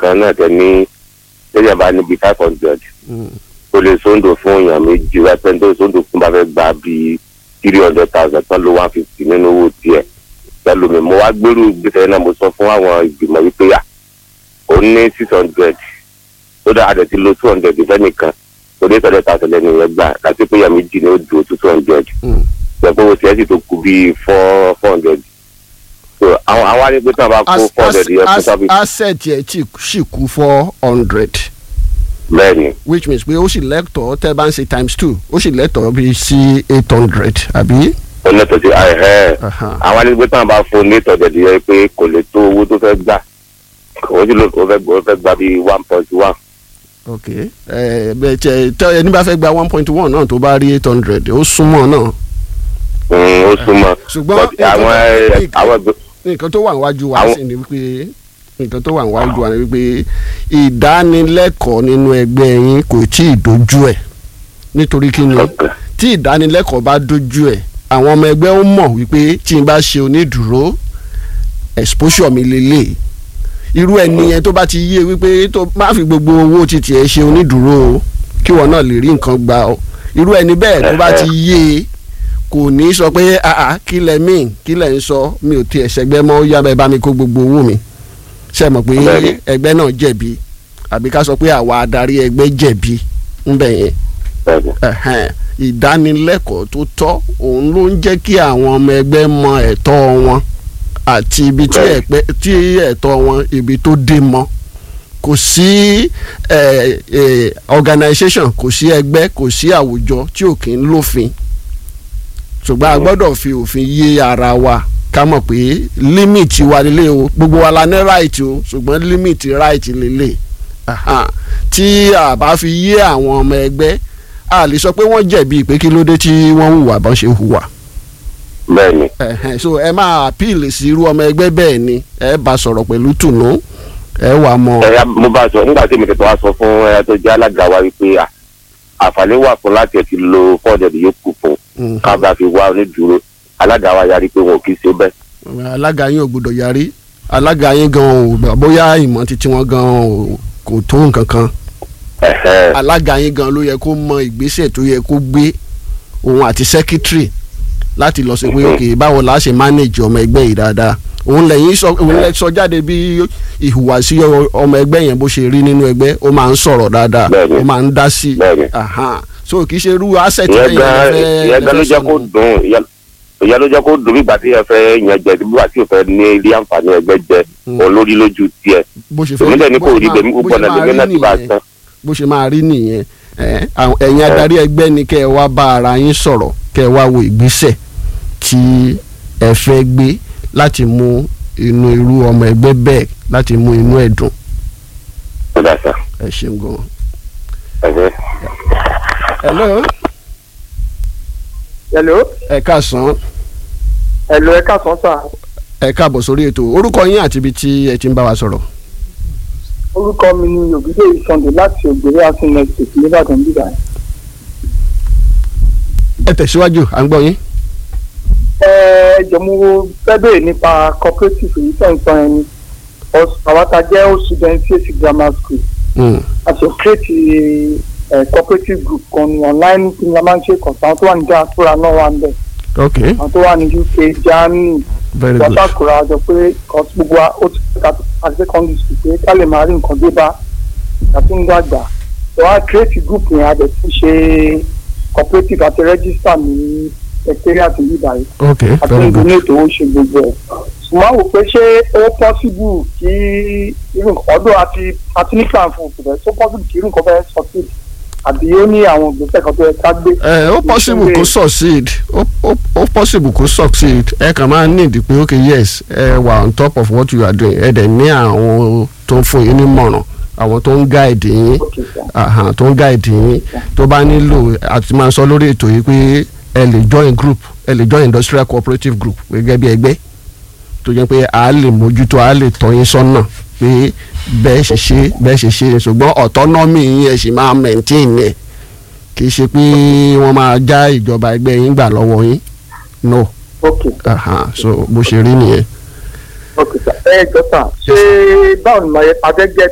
kan náà tẹ ní lẹ́yìn bá níbi five hundred Mm. o lè sóńdò fún èèyàn méjì rẹpẹ tó sóńdò fún bá fẹ́ gba bíi three hundred thousand tán ló one fifty nínú owó tiẹ̀ pẹ̀lú mi mo wá gbèrú gbèsè náà mo sọ fún àwọn ìgbìmọ̀ yìí pé yà ó ní six hundred tó dáa àdẹ̀ ti lo two hundred fẹ́nìkan tó dé tọ́lẹ̀ tàṣẹ lẹ́nu yẹn gbà láti pé èèyàn méjì ni ó dùn ó tó two hundred Mm. pẹ̀lú owó tiẹ̀ sì tó kú bíi four four hundred so àwọn àwọn arígbé tí wọn bá kó As- four hundred yẹn fún as- sábì asset yẹ tí sì kú four hundred bẹ́ẹ̀ ni which means pé ó sì lẹ́tọ̀ọ́ tẹ́ bá ń ṣe times two ó sì lẹ́tọ̀ọ́ bí sí eight hundred àbí. ó lẹ́tọ̀ọ́ sí ẹ̀hẹ́ Aha. àwọn arígbé tí wọn bá fún ní tọ̀jẹ̀ yẹn pé kò lè tó owó tó fẹ́ gbà ó sì lò ó fẹ́ gbà ó fẹ́ gbà bíi one point one ok ẹ bẹ tẹ tẹ ẹni bá fẹ́ gba one point one náà tó bá rí eight hundred ó súnmọ́ náà ó súnmọ́ ṣùgbọ́n But àwọn ẹ, nǹkan- àwọn ẹgbẹ́ nǹkan tó wà níwájú wa Àwọn- sí ni wípé nǹkan tó wà níwájú wa ni wípé ìdánilẹ́kọ̀ọ́ nínú ẹgbẹ́ yín kò tí ì dojú ẹ̀ nítorí kí ni Okay. tí ìdánilẹ́kọ̀ọ́ bá dojú ẹ̀ àwọn ọmọ ẹgbẹ́ ó mọ̀ wípé tí n bá ṣe onídùúró exposure mi lélẹ̀ irú ẹni yẹn tó bá ti yé wípé tó má fi gbogbo owó títí ẹ ṣe onídùúró o kí wọn náà lè rí nǹkan gbà o irú ẹni bẹ́ẹ̀ tó bá ti yé e kò ní sọ pé àà kí lẹ mí kí lẹ ń sọ mi ò tiẹ̀ ṣẹgbẹ́ mọ́ ó yá bẹ́ẹ̀ bá mi kó gbogbo owó mi ṣe mọ̀ pé Bẹ́ẹ̀ni. ẹgbẹ́ náà jẹ̀bi àbí ká sọ pé àwa adarí ẹgbẹ́ jẹ̀bi ńbẹ̀ yẹn bẹ́ẹ̀ ni. ẹ̀hẹ́n, ìdánilẹ́kọ̀ọ́ tó tọ́ òun ló ń jẹ́ kí àwọn ọmọ ẹgbẹ́ mọ ẹ̀tọ́ wọn àti ibi tí Bẹ́ẹ̀ni. ẹ̀pẹ́ tí ẹ̀tọ́ wọn ibi tó dé mọ́ kò sí eh, eh, organisation kò sí ẹgbẹ́ kò sí àwùjọ tí ò kí ń lófin ṣùgbọ́n a gbọ́dọ̀ fi òfin yé ara wa ká mọ̀ pé límìtì wa lélẹ̀ o gbogbo wa la ní right o ṣùgbọ́n límìtì right lélẹ̀ Aha. tí a bá fi yé àwọn ọmọ ẹgbẹ́ a lè sọ pé wọ́n jẹ̀bi pé kí ló dé tí wọ́n hùwà bọ́n ṣe hùwà bẹ́ẹ̀ ni Ẹ̀hẹ́n, so ẹ máa appeal sí irú ọmọ ẹgbẹ́ bẹ́ẹ̀ ni ẹ bá sọ̀rọ̀ pẹ̀lú tùnú ẹ wà mọ́ ẹ̀yà mo bá sọ nígbà tí mi tètè wá sọ fún ẹ̀yà tó jẹ́ alága wa wípé à, àǹfààní wà fún láti ẹ̀ ti lo fọ́ọ̀dẹ̀dì yòókù fún Mhm. ká bá fi wá onídùúró alága wa yarí pé wọn ò kì í ṣe bẹ́ẹ̀. alága yín ò gbọdọ̀ yarí alága yín gan ò bóyá ìmọ̀ títí wọn gan ò kò tó nǹkan kan Ẹ̀hẹ́. alága yín gan ló yẹ kó mọ ìgbésẹ̀ tó yẹ kó gbé òun àti secretary láti lọ sí pé ok báwo la ṣe manage ọmọ ẹgbẹ́ yìí dáadáa òun lẹ́yìn sọ òun lẹ́ sọ jáde bí ìhùwàsí ọ- ọmọ ẹgbẹ́ yẹn bó ṣe rí nínú ẹgbẹ́ ó máa ń sọ̀rọ̀ dáadáa Bẹ́ẹ̀ni. ó máa ń dá sí Bẹ́ẹ̀ni. Aha. so kì í ṣe irú asset ìyẹn yẹn gan lẹ́fẹ́- ìyẹn gan ló lẹ́fẹ́ jẹ́ sọnù. kó dùn ìyẹn- ìyẹn ló jẹ́ kó dùn nígbà tí ẹ fẹ́ yan jẹ nígbà tí ò fẹ́ ní ilé àǹfààní ẹgbẹ́ jẹ Mm. òun lórí lójú tiẹ̀ bó ṣe èmi dẹ̀ ní kò bó ṣe rí máa- bẹ́ẹ̀ mi bó gbogbo ṣe ọ̀nà máa lèmi rí náà ti bá a nìyẹn. tán. bó ṣe máa rí nìyẹn ẹ, àwọn- ẹ̀yin adarí ẹgbẹ́ ni kẹ́ ẹ wá bá ara yín sọ̀rọ̀ kẹ́ ẹ wá wo ìgbésẹ̀ tí ẹ fẹ́ gbé láti mú inú irú ọmọ ẹgbẹ́ bẹ́ẹ̀ láti mú inú ẹ̀ dùn ó dà sá ẹ ṣeun gan. ẹ̀hẹ́. hello hello ẹ káàsán hello ẹ káàsán sà ẹ káàbọ̀ sórí ètò orúkọ yín àti ibi tí ẹ ti ń bá wa sọ̀rọ̀. orúkọ mi ni ògìdè ìsọ̀ndè láti ògbèrè asin estate nìbàdàn bíbá ẹ tẹ̀síwájú à ń gbọ́ yín. ẹ jọ mo fẹ́ bèèrè nípa cooperative yìí tẹ̀ ń sọ ẹni àwọn ta jẹ́ ó student CAC grammar school Mm, a ṣe create ẹ cooperative group kan ní online tí a máa ń ṣe kọ̀ọ̀tàn àwọn tó wà ní diaspora náà wà ń bẹ̀ ok àwọn tó wà ní UK Germany very good. wọ́sàkùrọ̀ àjọ pé kọ́sí gbogbo wa ó ti ká àti secondary school pé ká lè máa rí nǹkan dé bá àti ń dàgbà tó wá create group yẹn a dẹ̀ tún ṣe cooperative àti register ní secretariat yìí báyìí ok àti very ń good. donate owó ṣe gbogbo ẹ̀ ṣùgbọ́n àwọn pé ṣé ó possible kí irú nǹkan ọdún àti àti ní plan fún òkùnrin tó possible kí irú nǹkan bẹ́ẹ̀ succeed àbí ó ní àwọn ìgbésẹ̀ kan tó yẹ ká gbé. ẹ ó possible kó succeed ó ó ó possible kó succeed ẹ kàn máa need pé ok yes ẹ wà on top of what you are doing ẹ dẹ̀ ní àwọn tó ń fún yín nímọ̀ràn àwọn tó ń guide yín Okay, sir. àhàn tó ń guide yín tó bá nílò àti máa sọ lórí ètò yìí pé ẹ lè join group ẹ lè join industrial cooperative group gẹ́gẹ́ bí ẹgbẹ́ tó jẹ́ pé a lè mójútó a lè tọ́ yín sọ́nà pé bẹ́ẹ̀ ṣe ṣe bẹ́ẹ̀ ṣe ṣe ṣùgbọ́n autonomy yín ẹ sì máa maintain ẹ̀ kì í ṣe pé wọ́n máa já ìjọba ẹgbẹ́ yín gbà lọ́wọ́ yín no okay àhàn so bó ṣe rí nìyẹn. okay sir ẹ jọ sà ṣé báwo ni màá yẹ adẹ́gẹ́